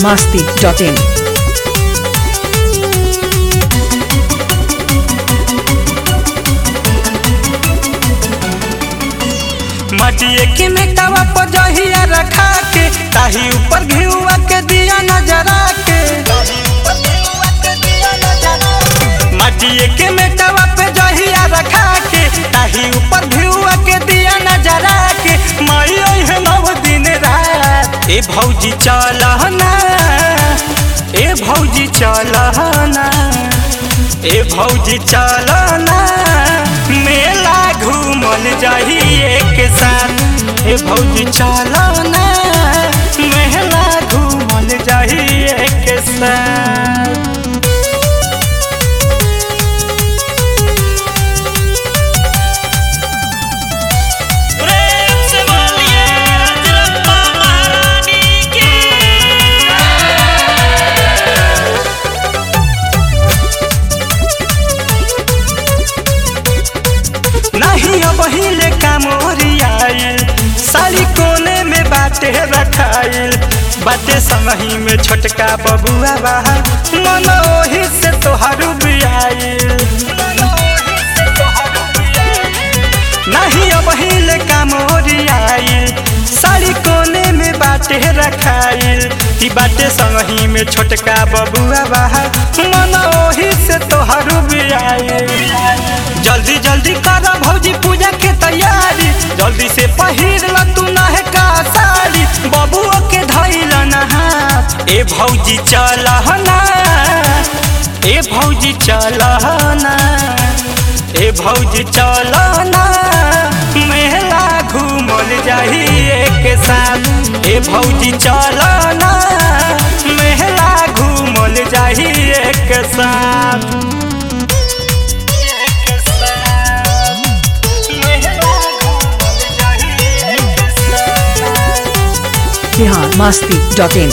biharmasti.in मटिए के मेटावा पर जहिया रखा के ताही ऊपर घिउआ के दिया नजरा के मटिए के मेटावा पे जहिया रखा के ताही ऊपर घिउआ के दिया नजरा के मई है नव दिन रात ए भौजी चलहना ए भौजी चलहना ए भौजी चलना मेला घूमल जाही एक साथ ए भौजी चलना मेला घूमल जाही एक साथ प्रेम से बोलिए रजरप्पा महारानी की नहीं अब हिले कामोरियाइल सारी कोने में बाटे रखाइल बाटे समही में छोटका बबुआ बाहर मन ओही से तोहारू बियाइल नहीं अब हिले कामोरियाइल सारी कोने में बाटे रखाइल ई बाटे संगही में छोटका बबुआ बाहर मन ओही से तोहारू बियाइल जल्दी जल्दी कर भौजी पूजा के तैयारी जल्दी से पहिर ल तू नहे का साड़ी बबुआ के धैल नहा ए भौजी चलहना ए भौजी चलहना ए भौजी चलना मेला घूमल जाही एक साथ ए भौजी चलना मेला घूमल जाही एक साथ biharmasti.in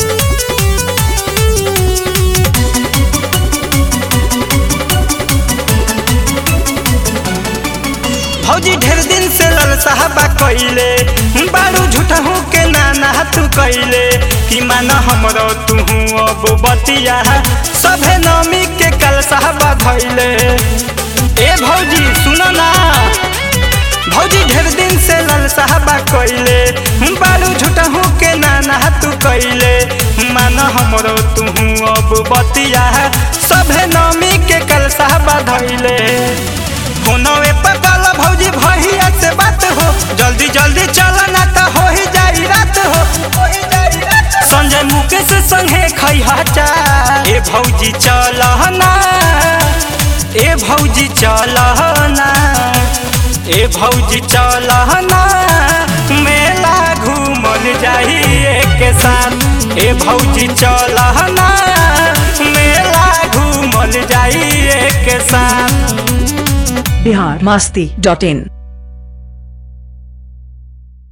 भौजी ढेर दिन से लल साहबा कइले बारू झूठहू के नाना तू कइले कि मान हमरो तू अब बतिया सभे नमी के कल साहबा धइले ए भौजी सुन ना भौजी ढेर दिन से लल साहबा कइले बारू झूठहू के नाना तू कइले मान हमरो तू अब बतिया सभे नमी के कल साहबा धइले फोनवे पर कल भौजी भैया से बात हो जल्दी जल्दी चल ना तो हो ही जाई रात हो संजय मुकेश संगे खैहा चा ए भौजी चलहना ए भौजी चलहना ए भौजी चलहना मेला घूमल जाही एक साथ ए भौजी चलहना मेला घूमल जाही एक साथ biharmasti.in